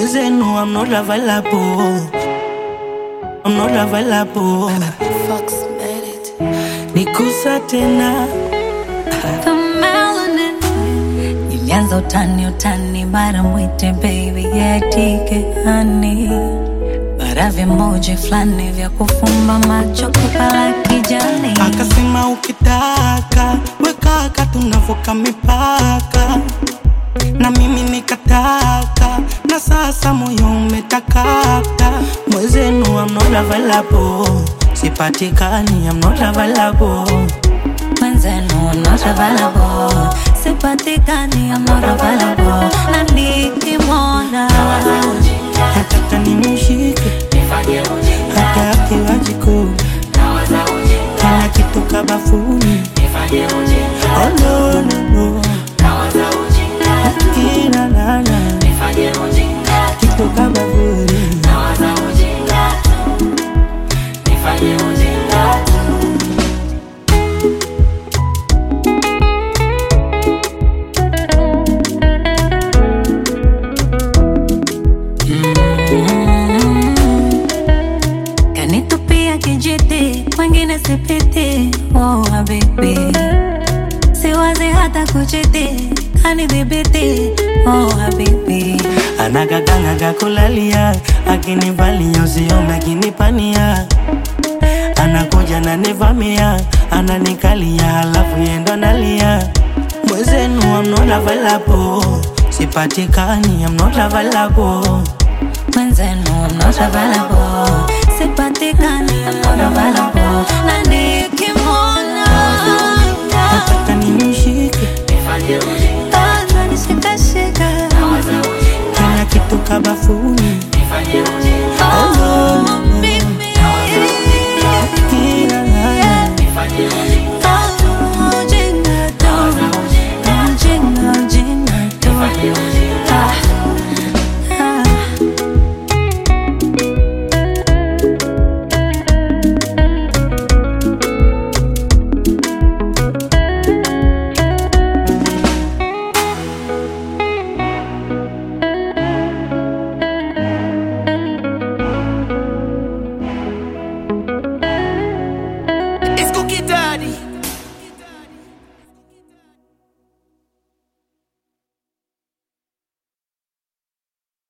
mwezenu I'm not available I'm not available Fox made it. nikusa tena The melanin. Nilianza utani utani, mara mwite baby yatike hani, mara vimoji fulani vya kufumba macho kupala kijani. akasema ukitaka wekaka tunavuka mipaka na mimi nikataka na sasa moyo umetakata mwezenu I'm not available sipatikani I'm not available Mwenzenu I'm not available, sipatikani I'm not available, na nikimwona nataka nimshike hata akiwa jikoni kana kitoka bafuni oh, no, no, no. Akina nana kitoka bafuni kanitupia kijiti, wengine sipiti. Oh habibi, siwazi hata kuchiti, kanidhibiti. Oh habibi, anagaganaga kulalia akinivalia usiome akinipania anakuja nanivamia ananikalia halafu yendo nalia mwezenu I'm not available sipatikani I'm not available mwenzenu I'm not available, sipatikani I'm not available, na nikimwona nataka nimshike ananishikashika kila kitu kabafuni